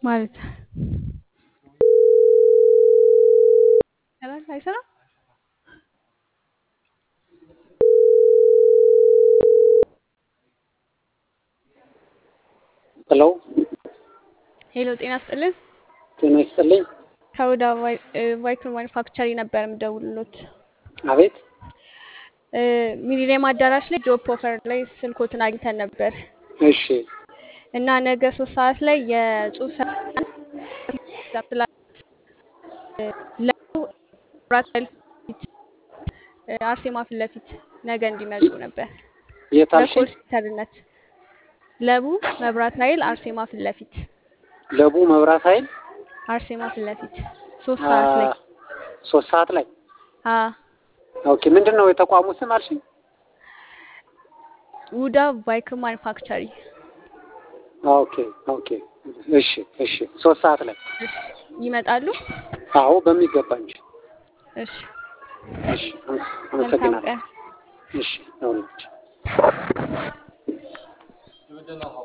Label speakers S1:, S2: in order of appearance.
S1: ማለት ይሰራል አይሰራም?
S2: ሄሎ
S1: ሄሎ ጤና ይስጥልን።
S2: ጤና ይስጥልኝ።
S1: ከሁዳ ቫይክል ማኒፋክቸሪ ነበር የምደውልሎት።
S2: አቤት
S1: እ ሚሊኒየም አዳራሽ ላይ ጆብ ኦፈር ላይ ስልኮትን አግኝተን ነበር
S2: እሺ
S1: እና ነገ ሶስት ሰዓት ላይ የጽሁፍ አርሴማ ፊት ለፊት ነገ እንዲመጡ ነበር
S2: የት አልሽኝ?
S1: በኮል ሴንተርነት ለቡ መብራት ኃይል አርሴማ ፊት ለፊት
S2: ለቡ መብራት ኃይል
S1: አርሴማ ፊት ለፊት ሶስት ሰዓት ላይ
S2: አ- ሶስት ሰዓት ላይ
S1: አ
S2: ኦኬ። ምንድን ነው የተቋሙ ስም አልሽኝ?
S1: ውዳ ቫይክል ማኒፋክቸሪ
S2: ኦኬ ኦኬ። እሺ እሺ። ሶስት ሰዓት ላይ
S1: እሺ ይመጣሉ
S2: አዎ፣ በሚገባ እንጂ።
S1: እሺ
S2: እሺ፣ አመ-
S1: መልካም
S2: አመሰግናለሁ።
S1: ቀን
S2: እሺ፣ ይሁንልሽ።